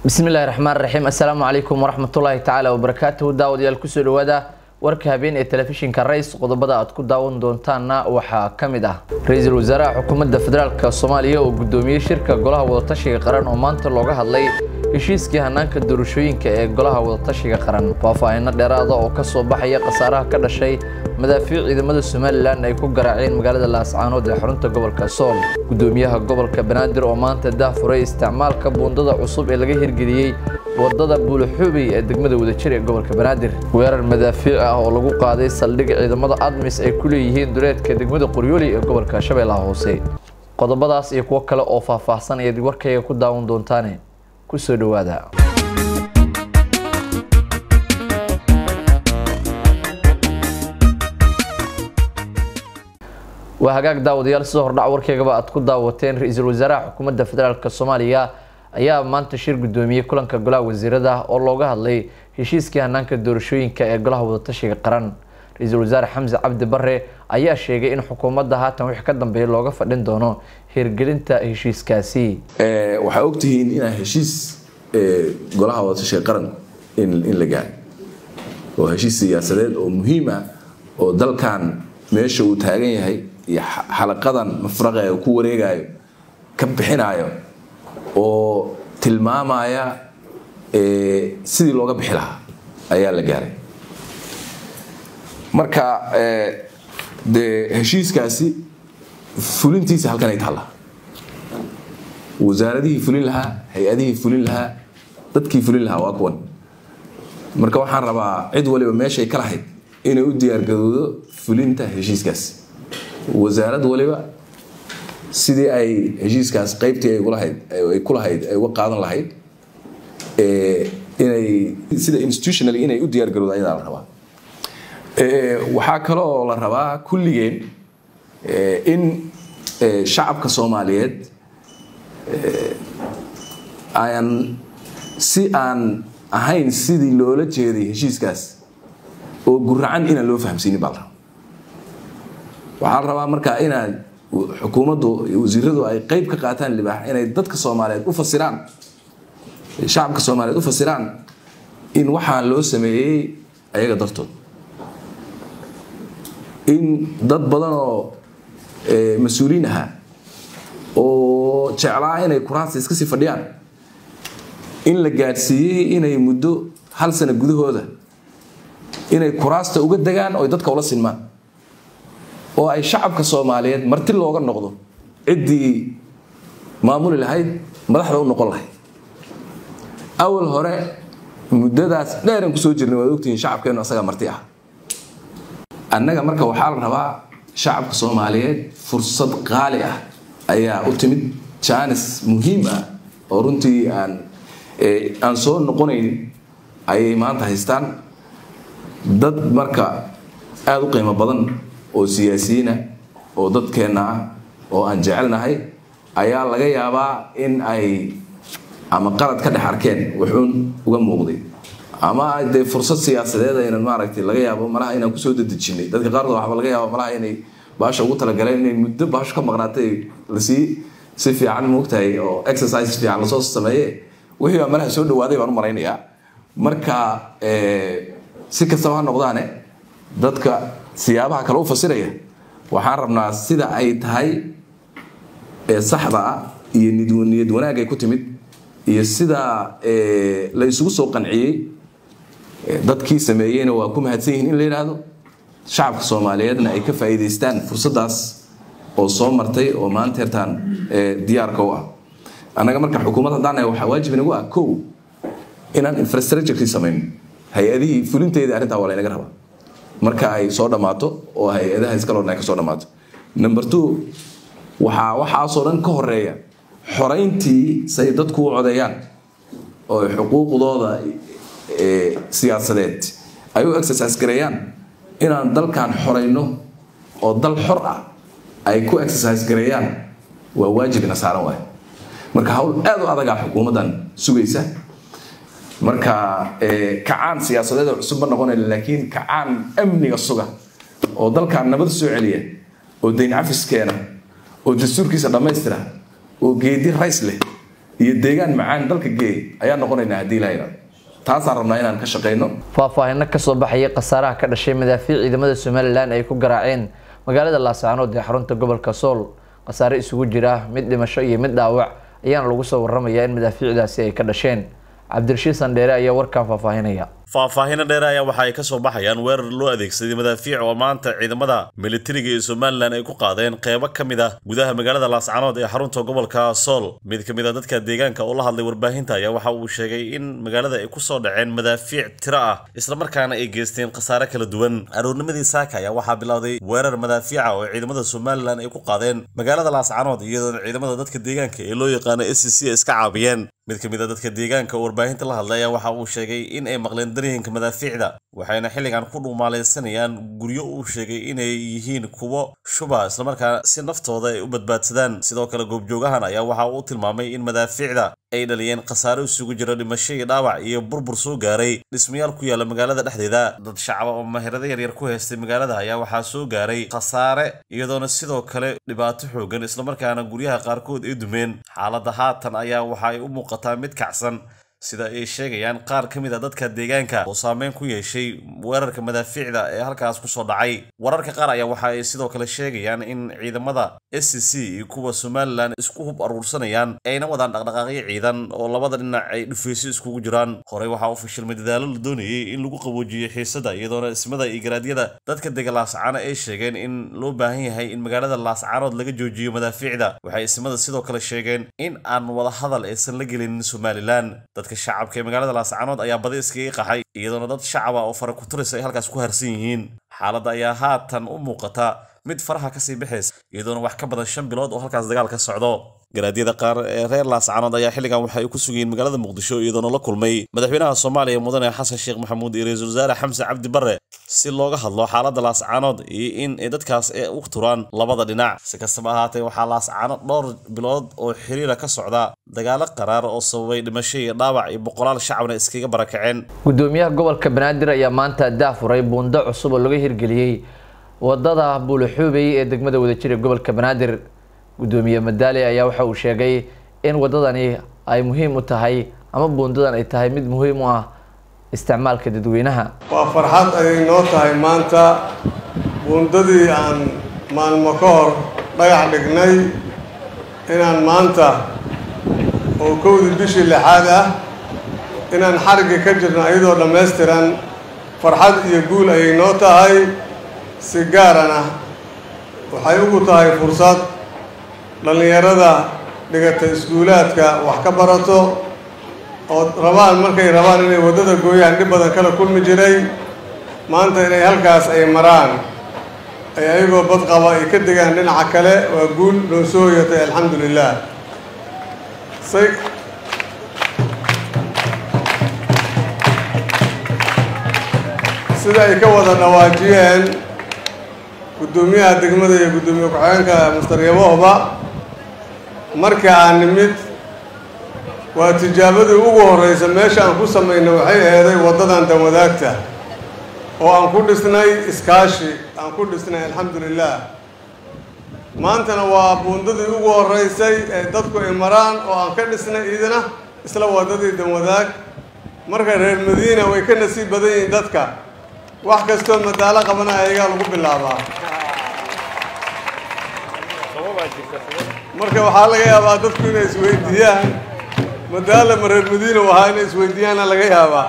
bismillahi raxmaan raxiim assalaamu calaykum waraxmatullaahi tacaala wabarakaatuhu daawadayaal kusoo dhawaada warka habeen ee telefishinka rays qodobada aad ku daawan doontaanna waxaa ka mid ah ra-iisul wasaaraha xukuumadda federaalk soomaaliya oo gudoomiyey shirka golaha wadatashiga qaran oo maanta looga hadlay heshiiskii hanaanka doorashooyinka ee golaha wadatashiga qaran faahfaahino dheeraada oo kasoo baxaya khasaaraha ka dhashay madaafiic ciidamada somalilan ay ku garaaceen magaalada laascaanood ee xarunta gobolka sool gudoomiyaha gobolka banaadir oo maanta dahfuray isticmaalka buundada cusub ee laga hirgeliyey wadada buulaxuubey ee degmada wadajir ee gobolka banaadir weerar madaafiic ah oo lagu qaaday saldhig ciidamada admis ay ku leeyihiin duleedka degmada qoryooli ee gobolka shabeellaha hoose qodobadaas iyo kuwo kale oo faahfaahsan ayaad warkayga ku daawan doontaane kusoo dhawaada waa hagaag daawadayaal sida hordhac warkaygaba aad ku daawateen ra-iisul wasaaraha xukuumadda federaalk soomaaliya ayaa maanta shir gudoomiyey kulanka golaha wasiirada oo looga hadlay heshiiskii hanaanka doorashooyinka ee golaha wadatashiga qaran ra-iisul wasaare xamse cabdi bare ayaa sheegay in xukuumadda haatan wixii ka dambeeya looga fadhin doono hirgelinta heshiiskaasi waxaa ogtihiin inaa heshiis golaha wadatashiga qaran in la gaaro oo heshiis siyaasadeed oo muhiim ah oo dalkan meesha uu taagan yahay iyo xalaqadan mafraqa ee ku wareegayo ka bixinayo oo tilmaamaya sidii looga bixi lahaa ayaa la gaaray marka dee heshiiskaasi fulintiisa halkan ay taalla wasaaradihii fulin lahaa hay-adihii fulin lahaa dadkii fulin lahaa waa kuwan marka waxaan rabaa cid waliba meeshay ka lahayd inay u diyaargarowdo fulinta heshiiskaasi wasaarad waliba sidii ay heshiiskaas qaybtii ay ku lahayd ay uga qaadan lahayd inay sida institutionally inay u diyaargarowdo ayadaa la rabaa waxaa kaloo la rabaa kulligeen in shacabka soomaaliyeed aan si aan ahayn sidii loola jeeday heshiiskaas oo guracan inaan loo fahamsiinin baa la rabaa waxaa la rabaa marka inaad xukuumaddu wasiiradu ay qeyb ka qaataan libaax inay dadka soomaaliyeed u fasiraan shacabka soomaaliyeed u fasiraan in waxaan loo sameeyey ayaga dartood in dad badan oo mas-uuliin ahaa oo jeclaa inay kuraasta iska sii fadhiyaan in la gaadhsiiyey inay muddo hal sano gudahooda inay kuraasta uga degaan oo dadka ula sinmaan oo ay shacabka soomaaliyeed marti looga noqdo ciddii maamuli lahayd madaxda u noqon lahayd awal hore muddadaas dheeran kusoo jirnay waad ogtihiin shacabkeennu asagaa marti ah annaga marka waxaa la rabaa shacabka soomaaliyeed fursad qaali ah ayaa u timid jaanis muhiim ah oo runtii aan aan soo noqonayn ayay maanta haystaan dad marka aada u qiimo badan oo siyaasiyiina oo dadkeenna ah oo aan jecelnahay ayaa laga yaabaa in ay ama qalad ka dhex arkeen wuxuun uga muuqday ama dee fursad siyaasadeed aynan maaragtay laga yaabo malaha inaan kusoo dadejinay dadka qaarkood waxba laga yaaba malaha inay baasha ugu talagaleen inay muddo baasho ka maqnaatay lasii si fiican moogtahay oo exercise fiican lasoo sameeye wixii baa malaha soo dhawaaday baan u malaynayaa marka si kastaba ha noqdaane dadka siyaabaha kale u fasiraya waxaan rabnaa sida ay tahay ee saxda ah iyo niyad wanaag ay ku timid iyo sida la isugu soo qanciyey dadkii sameeyeyna waa ku mahadsan yihiin in la yidhaahdo shacabka soomaaliyeedna ay ka faa'iidaystaan fursaddaas oo soo martay oo maanta hertaan diyaarka u ah annaga marka xukuumad haddaan nahay waxaa waajib inagu ah kow inaan infrastructurekii samayno hay-adihii fulinteedii arrintaa waa laynaga rabaa marka ay soo dhammaato oo hay-adaha iskaloodna ay ka soo dhammaato number two waxaa waxaasoo dhan ka horeeya xorayntii say dadku u codeeyaan oo xuquuqdooda siyaasadeed ay u exercise gareeyaan inaan dalkan xorayno oo dal xor ah ay ku exercise gareeyaan waa waajib ina saaran waay marka hawl aada u adagaa xukuumaddan sugaysa marka kacaan siyaasadeed oo cusub ma noqonayna laakiin kacaan amniga suga oo dalkan nabad soo celiya oo dayn cafiskeena oo dastuurkiisa dhammaystira oo geedi rays leh iyo deegaan macaan dalka geey ayaa noqonaynaa haddii ilaha yidhahdo taasaan rabnaa inaan ka shaqayno faahfaahino kasoo baxayay khasaaraha ka dhashay madaafiic ciidamada somalilan ay ku garaaceen magaalada laascaanood ee xarunta gobolka sool khasaare isugu jira mid dhimasho iyo mid dhaawac ayaana lagu soo waramayaa in madaafiicdaasi ay ka dhasheen cabdirashiid sandheere ayaa warkan faahfaahinaya faahfaahino dheere ayaa waxa ay ka soo baxayaan weerar loo adeegsaday madaafiic oo maanta ciidamada militariga ee somalilan ay ku qaadeen qeybo ka mid ah gudaha magaalada laascaanood ee xarunta gobolka sool mid ka mid a dadka deegaanka oo la hadlay warbaahinta ayaa waxa uu sheegay in magaalada ay kusoo dhaceen madaafiic tiro ah islamarkaana ay geysteen khasaare kala duwan aroornimadii saaka ayaa waxaa bilowday weerar madaafiica oo ciidamada somalilan ay ku qaadeen magaalada laascaanood iyadoona ciidamada dadka deegaanka ee loo yaqaano s c c iska caabiyeen mid ka mid a dadka deegaanka oo warbaahinta la hadlay ayaa waxa uu sheegay in ay maqleen daryanka madaafiicda waxayna xilligan ku dhumaalaysanayaan guryo uu sheegay inay yihiin kuwo shuba islamarkaana si naftooda ay u badbaadsadaan sidoo kale goobjoogahan ayaa waxa uu tilmaamay in madaafiicda ay dhaliyeen khasaare isugu jira dhimasho iyo dhaawac iyo burbur soo gaaray dhismayaal ku yaala magaalada dhexdeeda dad shacaba oo mahirado yaryar ku haystay magaalada ayaa waxaa soo gaaray khasaare iyadoona sidoo kale dhibaato xoogan islamarkaana guryaha qaarkood ay dumeen xaaladda haatan ayaa waxa ay u muuqataa mid kacsan sida ay sheegayaan qaar ka mid a dadka deegaanka oo saameyn ku yeeshay weerarka madaafiicda ee halkaas kusoo dhacay wararka qaar ayaa waxa ay sidoo kale sheegayaan in ciidamada s c c iyo kuwa somalilan isku hub aruursanayaan ayna wadaan dhaqdhaqaaqyo ciidan oo labada dhinac ay dhufaysyo iskugu jiraan horey waxaa u fashilmay dadaalo la doonayay in lagu qaboojiyey xiisada iyadoona ismada iyo garaadyada dadka dega laascaano ay sheegeen in loo baahan yahay in magaalada laascaanood laga joojiyo madaafiicda waxay ismada sidoo kale sheegeen in aan wadahadal aysan la gelinin somalilan dadka shacabka ee magaalada laascaanood ayaa badi iskaga qaxay iyadoona dad shacaba oo fara kuturis ay halkaas ku harsan yihiin xaaladda ayaa haatan u muuqata mid faraha kasii baxaysa iyadoona wax ka badan shan bilood oo halkaas dagaal ka socdo garaadyada qaar ee reer laascaanood ayaa xilligan waxay ku sugayiin magaalada muqdisho iyadoona la kulmay madaxweynaha soomaaliya mudane xasan sheekh maxamuud iyo ra-iisul wasaare xamse cabdi barre si looga hadlo xaaladda laascaanood iyo in ay dadkaas ee u turaan labada dhinac si kastaba ahaatee waxaa laascaanood dhowr bilood oo xiriira ka socda dagaalo qaraar oo sababay dhimasho iyo dhaawac iyo boqolaal shacabna iskaga barakaceen gudoomiyaha gobolka banaadir ayaa maanta daafuray buundo cusub oo laga hirgeliyey wadada buulaxuubey ee degmada wadajir ee gobolka banaadir gudoomiye madaali ayaa waxa uu sheegay in wadadani ay muhiim u tahay ama buundadan ay tahay mid muhiim u ah isticmaalka dadweynaha waa farxad ayay noo tahay maanta buundadii aan maalmo ka hor dhagax dhignay inaan maanta oo kowdii bishii lixaad ah inaan xarigga ka jirno iyadoo dhammaystiran farxad iyo guul ayay noo tahay si gaarana waxay ugu tahay fursad dhallinyarada dhigata iskuulaadka wax ka barato oo rabaan markay rabaan inay waddada gooyaan dhib badan kala kulmi jiray maanta inay halkaas ay maraan ay ayagoo badqaba ay ka degaan dhinaca kale waa guul noo soo hoyatay alxamdu lilah say sida ay ka wada dhawaajiyeen guddoomiyaha degmada iyo guddoomiye ku-xigeenka mustaryabohba marka aan nimid waa tijaabadii ugu horreysa meesha aan ku samayna waxay aheeday waddadan danwadaagta oo aan ku dhisnay iskaashi aan ku dhisnay alxamdu lilah maantana waa buundadii ugu horreysay ee dadku ay maraan oo aan ka dhisnay idina isla waddadii danwadaag marka reer madiina way ka nasiib badan yihiin dadka wax kastoo madaalo qabana ayagaa lagu bilaabaa marka waxaa laga yaabaa dadku inay isweydiiyaan madaala ma reer madiina u ahaa inay isweydiiyaana laga yaabaa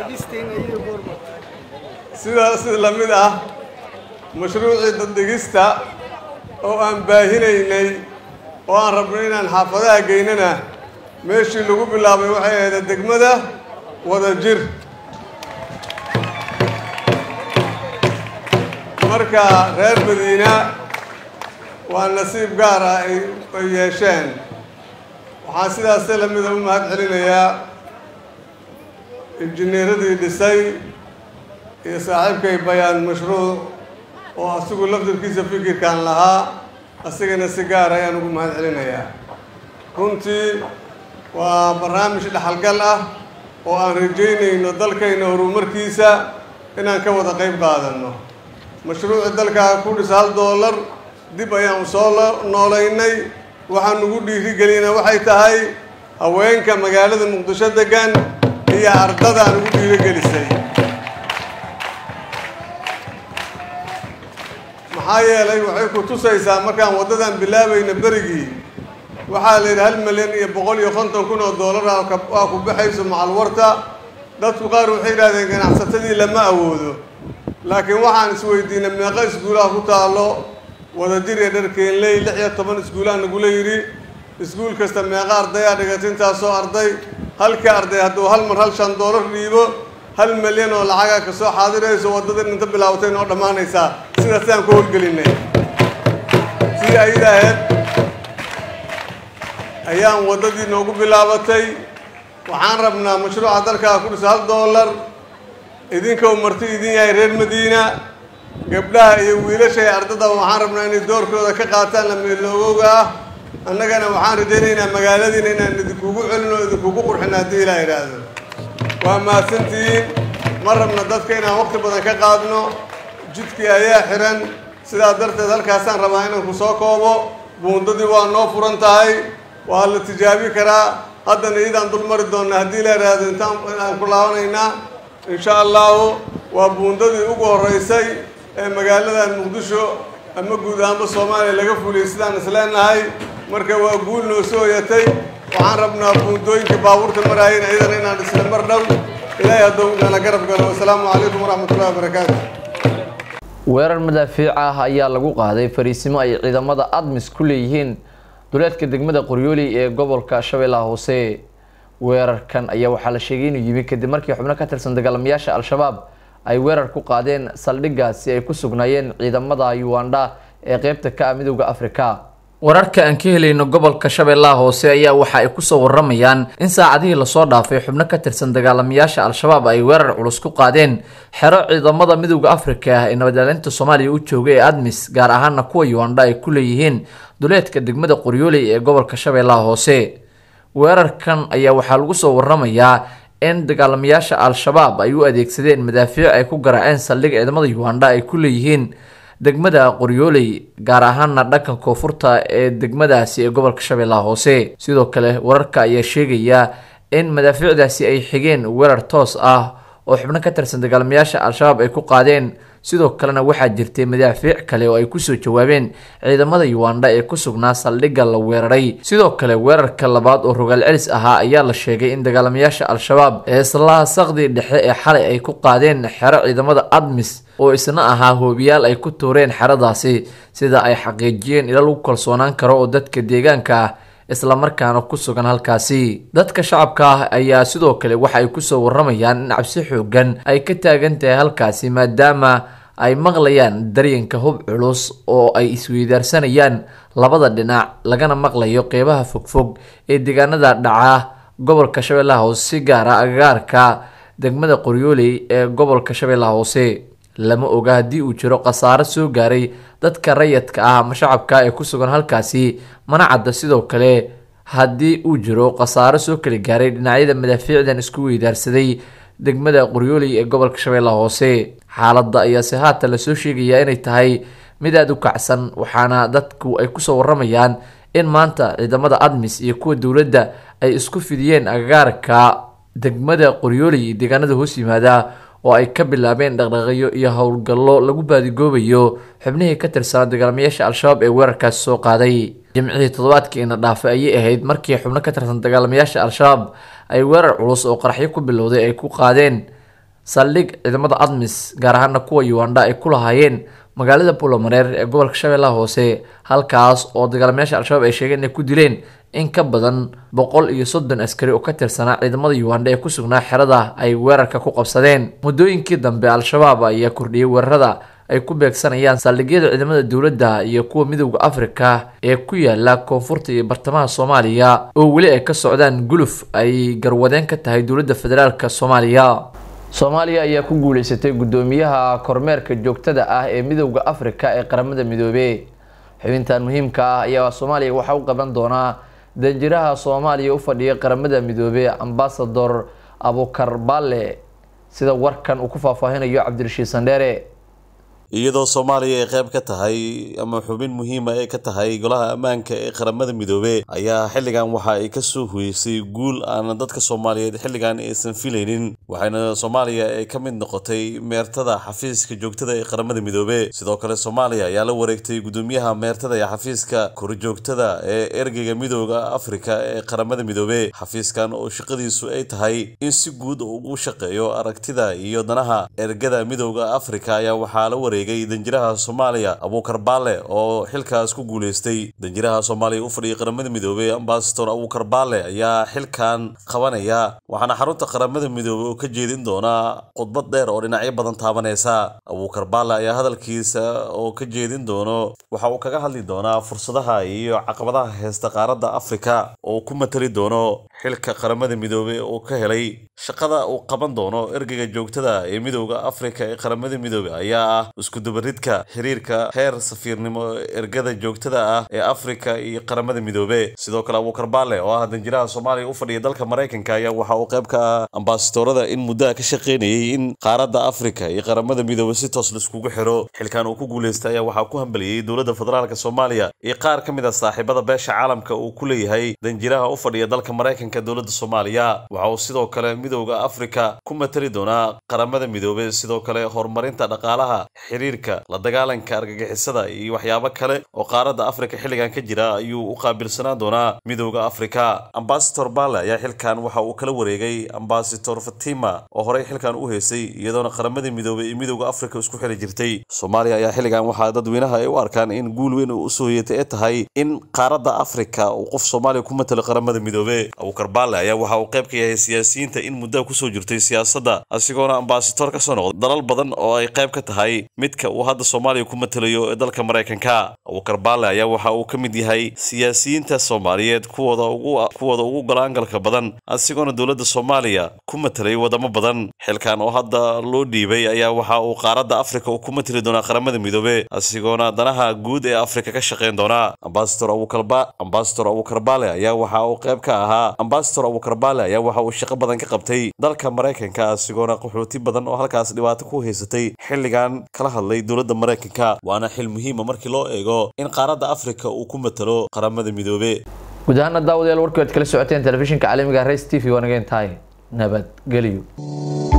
sidaas la mid ah mashruucii daddhigista oo aan baahinaynay oo aan rabno inaan xaafadaha geynana meeshii lagu bilaabay waxay ahayd degmada wada jir marka reer madiina waa nasiib gaar ah ay ay yeesheen waxaan sidaas la mida u mahad celinayaa injineeradii dhisay iyo saaxiibkay bayaan mashruuc oo asigu laftirkiisa fikirkan lahaa asigana si gaar ayaan ugu mahad celinayaa runtii waa barnaamij dhexalgal ah oo aan rajaynayno dalkayna horumarkiisa inaan ka wada qayb qaadanno mashruuci dalkaa ku dhis hal doolar dib ayaan soo noolaynay waxaan ugu dhiirigelina waxay tahay haweenka magaalada muqdisho degan iyo ardadaan ugu dhiirogelisay maxaa yeelay waxay ku tusaysaa markaan waddadan bilaabayna berigii waxaa la yidhi hal milyan iyo boqol iyo konton kun oo doolara waa ku baxayso macalwarta dadku qaar waxay yidhahdeen ganacsatadii lama awoodo laakiin waxaan isweydiinay meeqa iskuulaha ku taallo wadajir iyo dharkeenley lix iyo toban iskuulaha nagula yidhi iskuul kasta meeqa ardayaa dhigatay intaasoo arday halkii arday hadduu hal mar hal shan doolar dhiibo hal milyan oo lacagaa kasoo xaadirayso waddadan inta bilaabatay noo dhammaanaysaa sidaas aan ku howlgelinay sidii ayada ahayd ayaan waddadii noogu bilaabatay waxaan rabnaa mashruuca dalkaa ku dhisa hal doolar idinkou marti idin yahay reer madiina gabdhaha iyo wiilasha ee ardada waxaan rabnaa inay doorkooda ka qaataan lameeloogowga ah annagana waxaan rajaynaynaa magaaladiina inaan idinkugu celin oo idinkugu qurxin haddii ilaa idhaahdo waa mahadsantihiin ma rabna dadka inaan waqti badan ka qaadno jidkii ayaa xiran sidaa darteed halkaasaan rabaa inaan ku soo koobo buundadii waa noo furan tahay waa la tijaabi karaa haddana iyadaan dul mari doonna haddii la idhaahdo intaan aan ku laabanaynaa insha allahu waa buundadii ugu horreysay ee magaaladan muqdisho ama guud ahaanba soomaaliya laga fuliyay sidaan isleenahay marka waa guul noo soo hoyatay waxaan rabnaa buundooyinka baabuurta maraayeen iyadana inaan isla mar dhow ilaahay hadduu nala garab galo wasalaamu calaykum waraxmatullahi wabarakaatu weerar madaafiic ah ayaa lagu qaaday fariisimo ay ciidamada admis ku leeyihiin duleedka degmada qoryooli ee gobolka shabeellaha hoose weerarkan ayaa waxaa la sheegay inuu yimi kadib markii xubno ka tirsan dagaalamayaasha al-shabaab ay weerar ku qaadeen saldhiggaasi ay ku sugnaayeen ciidamada uganda ee qeybta ka ah midowda afrika wararka aan ka helayno gobolka shabeellaha hoose ayaa waxa ay kusoo waramayaan in saacadihii lasoo dhaafay xubno ka tirsan dagaalamayaasha al-shabaab ay weerar culus ku qaadeen xero ciidamada midowda afrika ah ee nabadilaalinta soomaaliya u jooga ee admis gaar ahaana kuwa uganda ay ku leeyihiin duleedka degmada qoryooley ee gobolka shabeellaha hoose weerarkan ayaa waxaa lagu soo waramayaa in dagaalamayaasha al-shabaab ay u adeegsadeen madaafiic ay ku garaaceen saldhig ciidamada uganda ay ku leeyihiin degmada qoryooley gaar ahaana dhanka koonfurta ee degmadaasi ee gobolka shabeellaha hoose sidoo kale wararka ayaa sheegaya in madaafiicdaasi ay xigeen weerar toos ah oo xubno ka tirsan dagaalamayaasha al-shabaab ay ku qaadeen sidoo kalena waxaa jirtay madaafiic kale oo ay kusoo jawaabeen ciidamada uganda ee ku sugnaa saldhigga la weeraray sidoo kale weerarka labaad oo rogaal celis ahaa ayaa la sheegay in dagaalamayaasha al-shabaab ee islaha saqdii dhexe ee xalay ay ku qaadeen xero ciidamada admis oo isna ahaa hoobiyaal ay ku tuureen xeradaasi sida ay xaqiijiyeen ila lagu kalsoonaan karo oo dadka deegaanka ah islamarkaana ku sugan halkaasi dadka shacabka ah ayaa sidoo kale waxa ay kusoo waramayaan in cabsi xoogan ay ka taagan tahay halkaasi maadaama ay maqlayaan daryanka hub culus oo ay isweydaarsanayaan labada dhinac lagana maqlayo qeybaha fogfog ee deegaanada dhaca gobolka shabeellaha hoose si gaara agagaarka degmada qoryooley ee gobolka shabeellaha hoose lama oga haddii uu jiro khasaaro soo gaaray dadka rayadka ah ama shacabka ee ku sugan halkaasi mana cadda sidoo kale haddii uu jiro khasaaro soo kala gaaray dhinacyada madaafiicdan isku weydaarsaday degmada qoryooley ee gobolka shabeellaha hoose xaaladda ayaase haatan lasoo sheegayaa inay tahay mid aada u kacsan waxaana dadku ay kusoo waramayaan in maanta ciidamada admis iyo kuwa dowladda ay isku fidiyeen agagaarka degmada qoryooley iyo deegaanada hoos yimaada oo ay ka bilaabeen dhaqdhaqayo iyo howlgallo lagu baadigoobayo xubnihii ka tirsanaa dagaalamayaasha al-shabaab ee weerarkaasi soo qaaday jimcihii toddobaadkii ina dhaafay ayay ahayd markii xubno ka tirsan dagaalamayaasha al-shabaab ay weerar culus oo qaraxyo ku bilowday ay ku qaadeen saldhig ciidamada admis gaar ahaana kuwa uganda ay ku lahaayeen magaalada bulomareer ee gobolka shabeellaha hoose halkaas oo dagaalamayaasha al-shabaab ay sheegeen inay ku dileen in ka badan boqol iyo soddon askari oo ka tirsanaa ciidamada uganda ee ku sugnaa xerada ay weerarka ku qabsadeen muddooyinkii dambe al-shabaab ayaa kordhiyey weerarada ay ku beegsanayaan saldhigyada ciidamada dowladda iyo kuwa midowda afrika ee ku yaala koonfurta iyo bartamaha soomaaliya oo weli ay ka socdaan guluf ay garwadeen ka tahay dowladda federaalk soomaaliya soomaaliya ayaa ku guuleysatay guddoomiyaha kormeerka joogtada ah ee midowda afrika ee qaramada midoobe xubintan muhiimka ah ayaa soomaaliya waxaa u qaban doonaa danjiraha soomaaliya u fadhiya qaramada midoobe ambasador abukar balle sida warkan uu ku faahfaahinayo cabdirashiid sandheere iyadoo soomaaliya ay qayb ka tahay ama xubin muhiima ay ka tahay golaha ammaanka ee qaramada midoobe ayaa xilligan waxa ay kasoo huyeysay guul aan dadka soomaaliyeed xilligan aysan filaynin waxayna soomaaliya ay ka mid noqotay meertada xafiiska joogtada ee qaramada midoobe sidoo kale soomaaliya ayaa la wareegtay gudoomiyaha meertada ee xafiiska korjoogtada ee ergeyga midooda afrika ee qaramada midoobe xafiiskan oo shaqadiisu ay tahay in si guud ugu shaqeeyo aragtida iyo danaha ergada midooda afrika ayaa waxaa la wareegay danjiraha soomaaliya abuukar baale oo xilkaas ku guuleystay danjiraha soomaaliya u fadhiyay qaramada midoobe ambasador abuukar baale ayaa xilkan qabanaya waxaana xarunta qaramada midoobe oo ka jeedin doonaa khudbad dheer oo dhinacyo badan taabanaysa abuukar baale ayaa hadalkiisa oo ka jeedin doono waxa uu kaga hadli doonaa fursadaha iyo caqabadaha heesta qaaradda afrika oo ku matali doono xilka qaramada midoobe oo ka helay shaqada uu qaban doono ergeyga joogtada ee midooda afrika ee qaramada midoobe ayaa ah iskudubaridka xiriirka heer safiirnimo ergada joogtada ah ee afrika iyo qaramada midoobe sidoo kale abuukar baale oo ah danjiraha soomaaliya u fadhiya dalka maraykanka ayaa waxa uu qayb ka ah ambasadorada in muddaha ka shaqeynayay in qaaradda afrika iyo qaramada midoobe si toos laiskugu xiro xilkan uu ku guuleystay ayaa waxaa ku hambaliyey dowladda federaalk soomaaliya iyo qaar ka mid a saaxiibada beesha caalamka uu ku leeyahay danjiraha u fadhiya dalka maraykanka dowladda soomaaliya waxa uu sidoo kale midooda afrika ku matali doonaa qaramada midoobe sidoo kale horumarinta dhaqaalaha xiriirka la dagaalanka argagixisada iyo waxyaabo kale oo qaaradda afrika xilligan ka jira ayuu u qaabilsanaan doonaa midooda afrika ambasador baale ayaa xilkan waxa uu kala wareegay ambasador fatima oo horey xilkan u heysay iyadoona qaramada midoobe iyo midooda afrika isku xili jirtay soomaaliya ayaa xilligan waxaa dadweynaha ay u arkaan in guul weyn uu usoo hoyatay ee tahay in qaaradda afrika uu qof soomaaliya ku matalo qaramada midoobe abuukar baale ayaa waxa uu qayb ka yahay siyaasiyiinta in muddaha kusoo jirtay siyaasadda asigoona ambasador ka soo noqday dalal badan oo ay qayb ka tahay midka uu hadda soomaaliya ku matalayo ee dalka maraykanka abuukar baale ayaa waxa uu ka mid yahay siyaasiyiinta soomaaliyeed kuwooda ugu kuwooda ugu golaangalka badan asigoona dowladda soomaaliya ku matalay wadamo badan xilkan oo hadda loo dhiibay ayaa waxa uu qaaradda afrika uu ku matali doonaa qaramada midoobe asigoona danaha guud ee afrika ka shaqeyn doonaa ambasador abuukarba ambasador abuukar baale ayaa waxa uu qayb ka ahaa ambasador abuukar baale ayaa waxa uu shaqo badan ka qabtay dalka maraykanka asigoona qaxooti badan oo halkaas dhibaato ku haysatay xilligan kala hadlay dowladda maraykanka waana xil muhiima markii loo eego in qaaradda afrika uu ku matalo qaramada midoobe guud ahaana daawadayaal warkii waad kala socoteen telefishinka caalamiga race t v waa naga intahay nabadgelyo